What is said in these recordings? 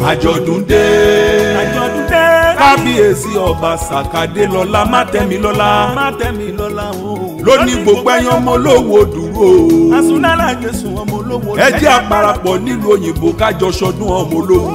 àjọ̀dún dé àjọ̀dún dé. kábíyèsí ọba sàkàdé lọ́lá mátẹ́milọ́lá má tẹ̀mí lọ́la o. lóní gbogbo ẹ̀yàn ọmọ olówó dúró asunlala jésù ọmọ olówó. ẹ jẹ́ àparapọ̀ nílùú òyìnbó kájọ ṣọdún ọmọ olówó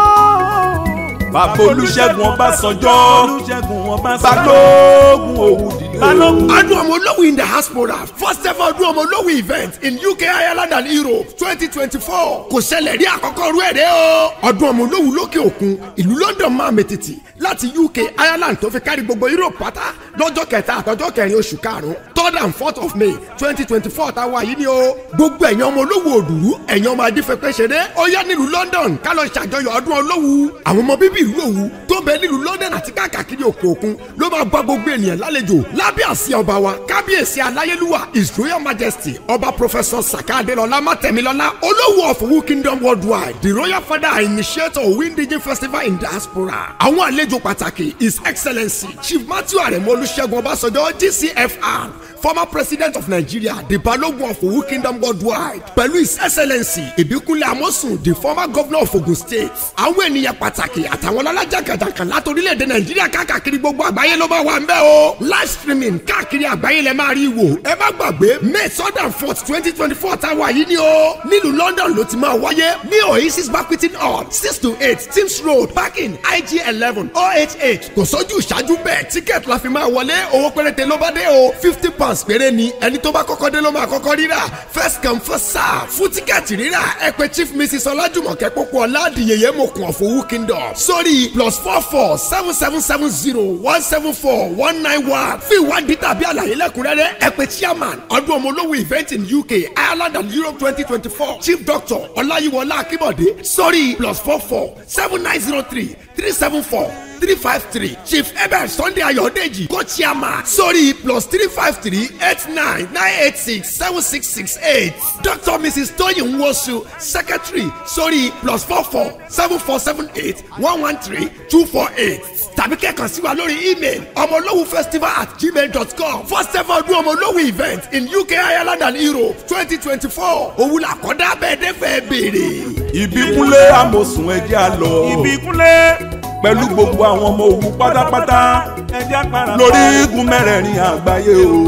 bàbá olúṣẹ́gun ọbásanjọ́ olùṣègùn ọbásanjọ́. balógun òwúdìlé balógun. ọdún ọmọ olówó in the diaspora first ever ọdún ọmọ olówó event in uk ireland and europe twenty twenty four kò ṣẹlẹ̀ rí àkọ́kọ́ rú ẹ̀rẹ́ o ọdún ọmọ olówó lókè òkun ìlú london máa mètìtì láti uk ireland tó fi kárí gbogbo europe pátá lọ́jọ́ kẹta àtọ́jọ́ kẹrin oṣù karùn-ún third and fourth of may twenty twenty four táwa yìí ni o gbogbo ẹ̀yàn ọmọ olówó òdùrú ẹ̀yàn ọmọ adífẹ́pẹ́ ṣeré ó yá nílùú london ká lọ ṣàjọyọ̀ ọdún olówó àwọn ọmọ bíbí ìlú òwú tó bẹ nílùú london àti káàkiri òkè òkun ló máa bá gbogbo ènìyàn lálejò lábẹ́ àsíá ọba wa kábíyèsí aláyélúwà his royal majesty ọba professor saka adelola matẹmilọla olówó of wu kingdom worldwide the royal father and initiator of windigin festival in diaspora àwọn àlejò pàtàkì his excellency chief matthew aremo olùṣègùn ọbásanjọ́ gcfr former president of nigeria the balogun of owu kingdom worldwide pẹ̀lú his excellency ìbíkúnlé amosun the former governor of ogun state àwọn ènìyàn pàtàkì àtàwọn ọlọ́lájàkàjàkà láti orílẹ̀-èdè nàìjíríà káàkiri gbogbo àgbáyé ló bá wà ń bẹ́ o live streaming káàkiri àgbáyé lẹ máa rí wò ẹ má gbàgbé may third and fourth twenty twenty four táwa yìí ni o nílùú london ló ti máa wáyé ní oasis banqueting hall six to eight teams road parking ig eleven oh eight eight kò sójú ìṣáájú bẹ́ẹ̀ ticket la fi máa wọlé owó péréte ló bá dé o fifty pounds péré ni ẹni tó bá kọ́kọ́ dé ló máa kọ́kọ́ rírà first come first serve fún tíkẹ́ẹ̀tì rírà ẹ pè chief mrs ọlájùmọ̀kẹ́ pópó ọ̀làdìyẹyẹ mọ̀kùn ọ̀fọ̀wù kingdom sórí plus four four seven seven seven zero one seven four one nine one fún ìwádìí tàbí àlàyé lẹ́kùnrẹ́rẹ́ ẹ pè chairman ọdún ọmọ olówó event in uk ireland and europe twenty twenty four chief doctor ọláyíwọlá akínbọ̀dé sórí plus four four seven nine zero three three seven four three five three chief ebert sunday ayọ̀dèjì co-chairman sórí plus three five three eight nine nine eight six seven six six eight dr mrs toyin nwosu secretary sórí plus four four seven four seven eight one one three two four eight tàbí kẹ́kàn sí wa lórí email ọmọlówó festival at gmail dot com first ever ọdún ọmọlówó event in uk ireland and europe twenty twenty four òun làkọ́dá bẹ́ẹ̀ dẹ́fẹ̀ẹ́ béèrè. ìbíkúnlé amòsùn ẹjẹ́ àlọ́ ìbíkúnlé. pẹ̀lú gbogbo àwọn ọmọ òwú pátápátá ẹjẹ́ para. lórí igun mẹ́rẹ̀ẹ̀rin àgbáyé o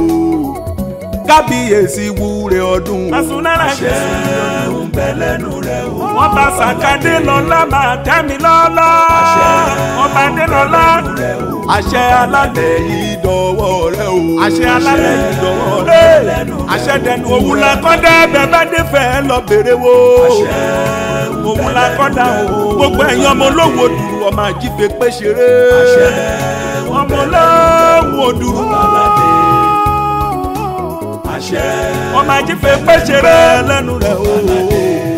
kábíyèsí wúre ọdún asunlala jésù. ń bẹ lẹ́nu rẹ̀ o. wọ́n bá sàkádé lọ́la máa tẹ́mi lọ́la. ọba dé lọ́la. àṣẹ alálẹ̀ yìí dọ̀wọ́ rẹ o. àṣẹ alálẹ̀ yìí dọ̀wọ́ lé. rẹ. àṣẹ dẹnu òun la kọ́dá bẹ́ẹ̀ bá dé fẹ́ lọ bèrè wo. òun la kọ́dá o. gbogbo ẹ̀yin ọmọ olówó dùrù ọmọ àjífe pé ṣeré. ọmọ olówó dùrù. ọmọ àjífe pé ṣeré lẹ́nu rẹ̀ o.